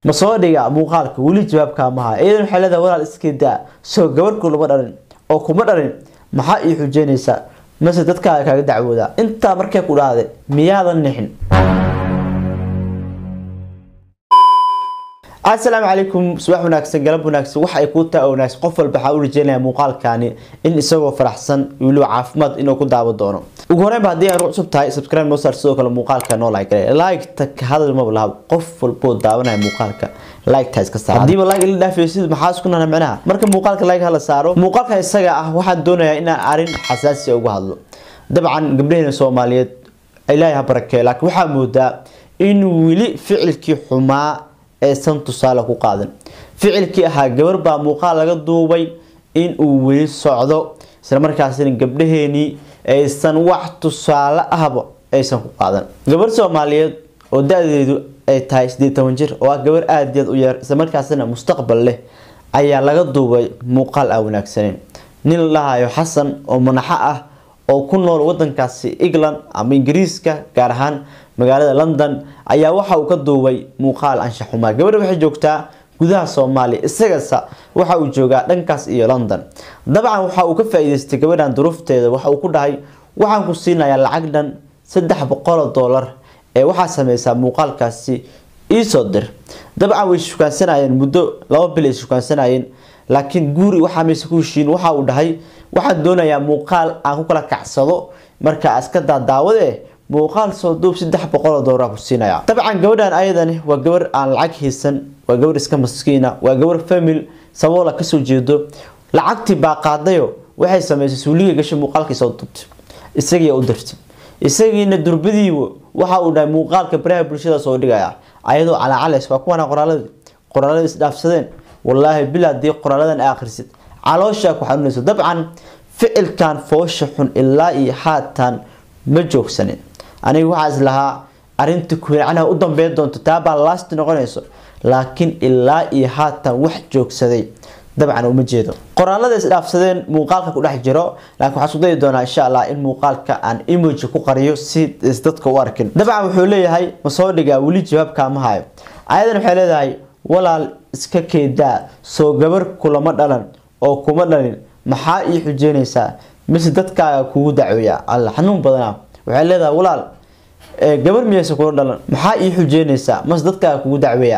ma soo dhiga muuqaalka weli jawaabkaa maha iyadan waxay leedahay walaal iska daa soo gabarhku lama dhalin oo kuma dhalin maxaa ii xujeynaysaa mase dadkaaga kaaga dacwoodaa intaa markay ku dhahday miyaadan nixin asalaamu calaykum subax wanaagsan galab wanaagsan waxa ay kuu taa wanaagsan qof walba waxaa u rajeynaya muuqaalkani in isagoo faraxsan weliba caafimaad inuu ku daawo doono ugu horeynba haddii aan cusub tahay subscribe noo saar sidoo kale muuqaalka noo like gale like-ta ka hadal maba laha qof walboo daawanaya muuqaalka like-ta iska saar haddiiba like ila dhaafaysid maxaa isku nana micnaha marka muuqaalka like hala saaro muuqaalka isaga ah waxaan doonayaa inaan arrin xasaasi uga hadlo dabcan gabdhaheena soomaaliyeed ilaahay ha barakeeyo laakiin waxaa moodaa in weli ficilkii xumaa aysan tusaale ku qaadan ficilkii ahaa gabar baa muuqaal laga duubay in uu weli socdo isla markaasina gabdhaheenii aysan wax tusaale ahba aysan ku qaadan gabar soomaaliyeed oo da-deedu ay tahay sideed toban jir oo ah gabar aada yaad u yar isla markaasina mustaqbal leh ayaa laga duubay muuqaal aan wanaagsaneyn nin la dhahayo xasan oo manaxo ah oo ku nool wadankaasi england ama ingiriiska gaar ahaan magaalada london ayaa waxa uu ka duubay muuqaal anshaxumaa gabadha waxay joogtaa gudaha soomaaliya isagasa waxa uu joogaa dhankaas iyo london dabcan waxa uu ka faa-iideystay gabadhan duruufteeda waxa uu ku dhahay waxaan ku siinayaa lacag dhan saddex boqoloo doolar ee waxaa sameysaa muuqaalkaasi iisoo dir dabcan way shukaansanayeen muddo laba bil ay shukaansanayeen laakiin guuri waxaa mayse ku heshiin waxa uu dhahay waxaan doonayaa muuqaal aan ku kala kacsado marka iska daadaawade muuqaal soo duub saddex boqoloo dooraa ku siinaya dabcan gabadhan ayadani waa gabar aan lacag haysan waa gabar iska maskiina waa gabar famil saboola kasoo jeedo lacagtii baa qaadayo waxay sameysay suuliga gashay muuqaalkii soo duubtay isagii u dirtay isagiina durbadiiba waxa uu dhahay muuqaalka baraha bulshada soo dhigaya ayadoo calacalays waa kuwana qoraaladii qoraalada isdhaafsadeen wallaahi bil haddii qoraaladan a akhrisid calooshaa ku xanuunayso dabcan ficilkan foosha xun ilaa iyo haatan ma joogsanin aniga waxaa is lahaa arinta kuhilcanaha u dambeyn doonto taabaa laasti noqonayso laakiin ilaa iyo haatan wax joogsaday dabcan uma jeedo qoraalada isdhaafsadeen muuqaalka ku dhex jiro laakiin waxaa isku dayi doonaa insha allah in muuqaalka aan emoji ku qariyo si is dadka u arkin dabcan wuxuu leeyahay ma soo dhigaa weli jawaabkaa ma hayo ayadan waxay leedahay walaal iska keedaa soo gabar kulama dhalan oo kuma dhalin maxaa ii xujeynaysaa mise dadkaaga kugu dacweeya alla xanuun badana waxay leedahay walaal gabar miyaysa kula dhalan maxaa ii xujeynaysaa mase dadkaaga kugu dacweeya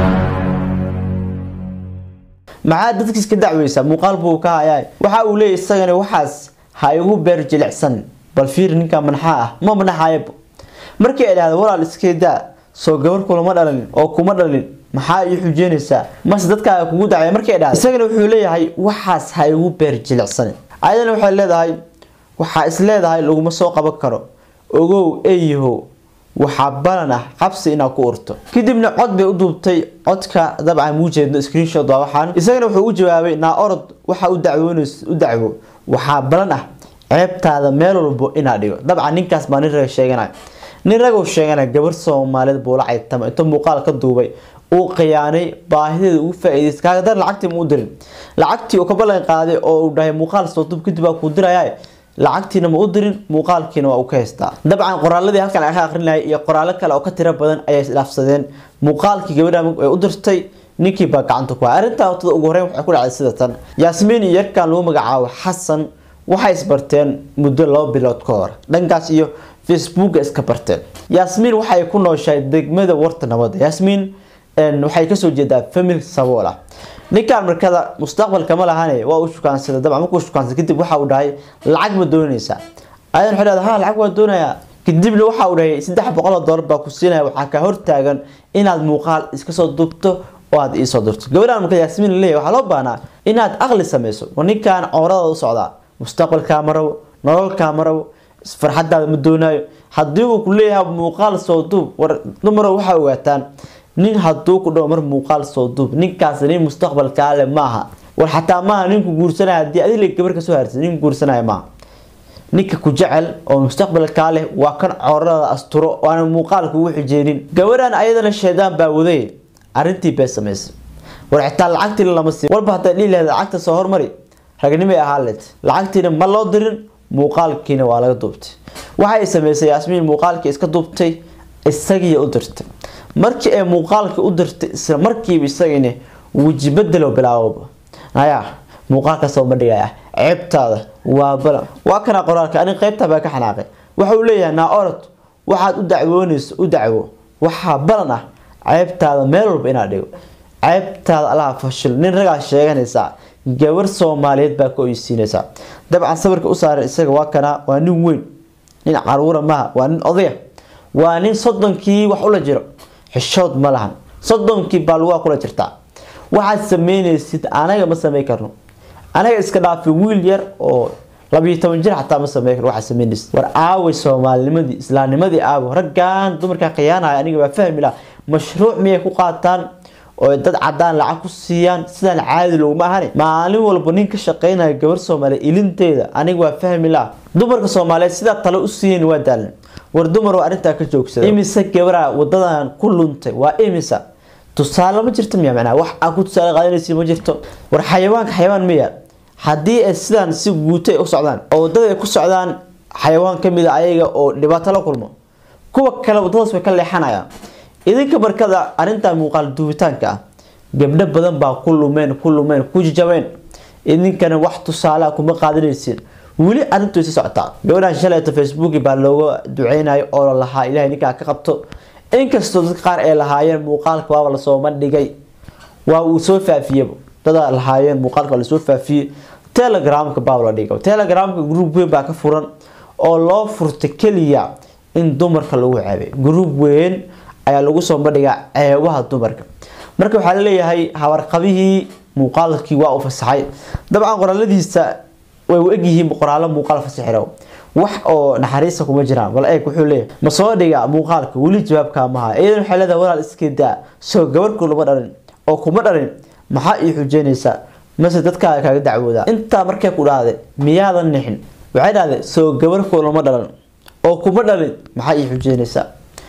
maxaa dadkiis ka dacweysaa muuqaal buu ka hayaa waxa uu leeyahy isagana waxaas ha igu beer jilicsan bal fiir ninka manaxaa ah ma manaxayaba markii ay dhahda walaal iskeedaa soo gabar kulama dhalin oo kuma dhalin maxaa ii xujeynaysaa mase dadkaaga kugu dacweeya markii ay dhahda isagana wuxuu leeyahay waxaas ha igu beer jilicsan ayadana waxay leedahay waxaa is leedahay laguma soo qaban karo ogow eeyahow waxaa balan ah qabsi inaad ku urto kadibna cod bay u duubtay codka dabcan muu jeedno screenshot waa waxaan isagana wuxuu u jawaabay naa orod waxa u dacwoonays u dacwo waxaa balan ah ceebtaada meel walbo inaad dhigo dabcan ninkaas baa nin raga sheeganaya nin raguu sheeganaya gabar soomaaliyeed buula caytama intuu muuqaal ka duubay uu khiyaanay baahideeda ugu faa-iideystay kaaga dar lacagtii ma u dirin lacagtii uu ka ballan qaaday oo uu dhahay muuqaal soo duub kadib baa kuu dirayaa lacagtiina ma u dirin muuqaalkiina waa uu ka haystaa dabcan qoraaladii halkan aan ka akrinayay iyo qoraalo kale oo ka tiro badan ayay isdhaafsadeen muuqaalkii gabadha ay u dirtay ninkii baa gacanta ku hay arrintaa watada ugu horeyn waxay ku dhacday sida tan yaasmiin iyo yarkan lagu magacaabo xasan waxay isbarteen muddo laba bilood ka hor dhankaas iyo facebooka iska barteen yaasmiin waxay ku nooshahay degmada warta nabadda yaasmiin waxay kasoo jeedaa famil sabool ah ninkaan markada mustaqbalka ma lahane waa u shukaansada dabcan markuu shukaansada kadib waxa uu dhahay lacag ma doonaysaa ayadan waxay leedahay ha lacag waa doonayaa kadibna waxa uu dhahay saddex boqol oo doolar baa ku siinaya waxaa ka hortaagan inaad muuqaal iska soo dubto oo aad iisoo dirto gabadhaan marka yaasmiin leeyahay waxaa loo baahnaa inaad aqli sameyso war ninkaan cowrada u socdaa mustaqbalkaa ma rabo nololkaa ma rabo farxadaada ma doonaayo haddii uu ku leeyahay muuqaal soo duub war dumaro waxaa ogaataan nin haduu ku dhawo mar muuqaal soo duub ninkaas nin mustaqbalkaa le maaha war xataa maaha ninku guursanaya hadii adile gabar kasoo haarsa nin guursanaya maaha ninka ku jecel oo mustaqbalkaa leh waa kan coorada asturo waana muuqaalka ugu xijeenin gabadhan ayadana shaydaan baa waday arrintii bay samaysay war xitaa lacagtii lama siin walba hadday dhihi lahayd lacagta soo hormari ragnimay ahaa leed lacagtiina ma loo dirin muuqaalkiina waa laga duubtay waxay samaysay yaasmiin muuqaalkii iska duubtay isagii u dirtay markii ay muuqaalka u dirtay isla markiiba isagani weji bedelo bilaabo ayaa muuqaalkaasoo ma dhigaya ceebtaada waa balan waa kana qoraalka anig qeybtaa baa ka xanaaqay waxa uu leeyahay naa orod waxaad u dacwoonayso u dacwo waxaa balan ah ceebtaada meel walba inaad dhigo ceebtaada allaha fashil nin ragaa sheeganaysaa gabar soomaaliyeed baa ka oysiinaysaa dabcan sawirka u saaran isaga waa kana waa nin weyn nin caruura maha waa nin odaya waa nin soddonkii wax ula jiro xishood ma lahan soddonkii baa lugaa kula jirtaa waxaad sameynaysid anaga ma sameyn karno anaga iska dhaafi wiil yar oo labiyo toban jir xataa ma sameyn karno waxaad sameynaysid war aaway soomaalinimadii islaamnimadii aawo raggan dumarkaa khiyaanaya aniga baa fahmi laha mashruuc miyay ku qaataan oo dad cadaan lacag ku siiyaan sidaan caadi loguma ahani maalin walba nin ka shaqeynaya gabar soomaaliya ilinteeda aniga waa fahmi laha dumarka soomaaliyeed sidaa tale u siiyen waa daalan war dumar oo arrintaa ka joogsada imise gabara wadadan ku luntay waa imisa tusaale ma jirto miya macnaha wax aan ku tusaale qaadanaysi ma jirto war xayawaanka xayawaan miya haddii ay sidaan si guuto ay u socdaan oo wadada ay ku socdaan xayawaan kamid a ayaga oo dhibaato la kulmo kuwa kale wadadaas way ka leexanayaan idinka markada arrintan muuqaal duubitaanka ah gabdho badan baa ku lumeen ku lumeen ku jajabeen idinkana wax tusaale kuma qaadanaysiin weli arrintu sii socotaa gabadhan shalayta facebook baa looga duceynayo oo la lahaa ilahay ninkaa ka qabto inkastoo dadka qaar ay lahaayeen muuqaalka waaba lasoo bandhigay waa uu soo faafiyey dada lahaayeen muuqaalka lasoo faafiyey telegramka baa la dhigay telegramka group weyn baa ka furan oo loo furtay keliya in dumarka lagu ceebay group weyn ayaa lagu soo bandhigaa ceebaha dumarka marka waxaa laleeyahay habarqabihii muuqaalkii waa u fasaxay dabcan qoraaladiisa way u egyihiin qoraalo muuqaal fasaxiro wax oo naxariista kuma jiraan bal eeg wuxuu leeyahay ma soo dhiga muuqaalka weli jawaabkaa maha iyadan waxay leedahay walaal iska daa soo gabarhku lama dhalin oo kuma dhalin maxaa ii xujeynaysaa mase dadkaaga kaaga dacwoodaa intaa markay ku dhahday miyaadan nixin waxay dhahday soo gabarhku lama dhalan oo kuma dhalin maxaa ii xujeynaysaa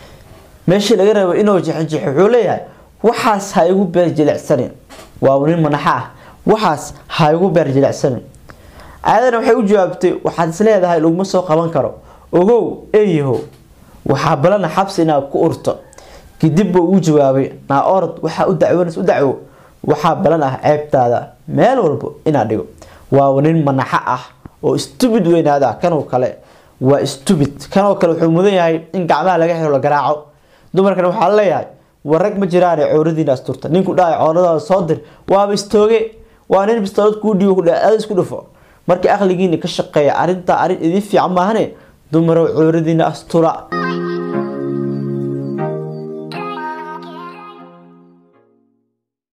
meeshii laga rabo inuu jixinjixo wuxuu leeyahay waxaas ha igu beer jilicsanin waa nin manaxa ah waxaas ha igu beer jilicsanin aadana waxay u jawaabtay waxaad is leedahay laguma soo qaban karo ogow eeyaho waxaa balana xabsi inaad ku urto kadib buu u jawaabay naa orod waxaa u dacwoonays u dacwo waxaa balan ah ceebtaada meel walba inaad dhigo waa nin manaxo ah oo stubid weynaada kanoo kale waa stubid kanoo kale wuxuu mudan yahay in gacmaha laga xiro la garaaco dumarkan waxaa leeyahay war rag ma jiraan cooradiina asturta ninku dhahay cooradaada soo dir waaba istooge waa nin bistoolad kuu dhiibo kudhaada isku dhufo markii aqligiina ka shaqeeya arrintaa arrin idin fiican maahane dumarow cooradiina astura